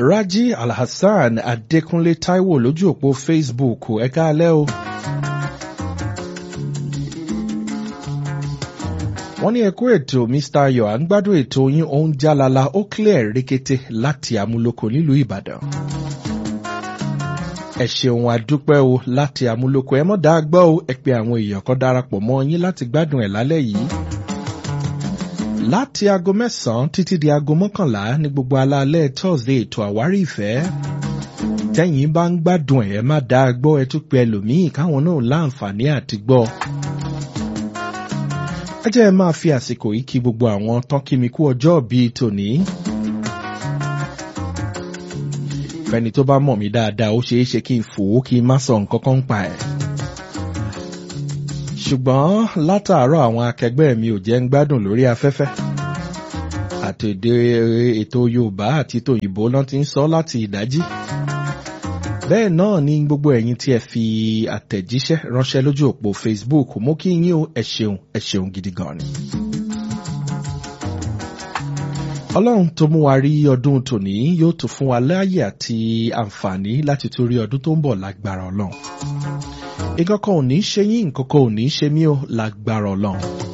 Raji Alhassan Adékúnlé Táíwò lójú òpó Facebook ẹ káalẹ́ o. wọ́n ní ẹkú ètò Mr. Ayọ̀ à ń gbádùn ètò yín ó ń jálala ó clear rékété láti amúlòkọ nílùú Ìbàdàn. ẹ ṣeun àdúpẹ́ o láti amúlòkọ ẹ mọ́ dáa gbọ́ o ẹ pé àwọn èèyàn kan darapọ̀ mọ́ yín láti gbádùn ẹ̀ lálẹ́ yìí. láti aago mẹ́sàn-án títí di aago mọ́kànlá ní gbogbo alaalẹ́ Thursday ètò àwárí ìfẹ́. tẹ́yìn bá ń gbádùn ẹ̀ má dáa gbọ́ ẹ tún pe ẹlòmíì káwọn náà láǹfààní àti gbọ́ ẹ jẹ́ ẹ máa fi àsìkò yìí kí gbogbo àwọn tán kí mi kú ọjọ́ bíi tòní. fẹ́ni tó bá mọ̀ mí dáadáa ó ṣeé ṣe kí n fò ó kí n má sọ nǹkan kan pa ẹ̀. ṣùgbọ́n látàárọ̀ àwọn akẹgbẹ́ mi ò jẹ́ ń gbádùn lórí afẹ́fẹ́. àtẹ̀dé ètò Yorùbá àti tòyìnbó náà ti ń sọ láti ìdájí bẹ́ẹ̀ náà ni gbogbo ẹ̀yin tí ẹ fi àtẹ̀jíṣẹ́ ránṣẹ́ lójú òpó Facebook mo kí yín o ẹ ṣeun ẹ ṣeun gidi gan ni. Ọlọ́run tó mú wa rí ọdún tòní yóò tún fún wa láàyè àti àǹfààní láti tún rí ọdún tó ń bọ̀ lágbára Ọlọ́run. nǹkan kan ò ní ṣe yín nǹkan kan ò ní ṣe mí o lágbára Ọlọ́run.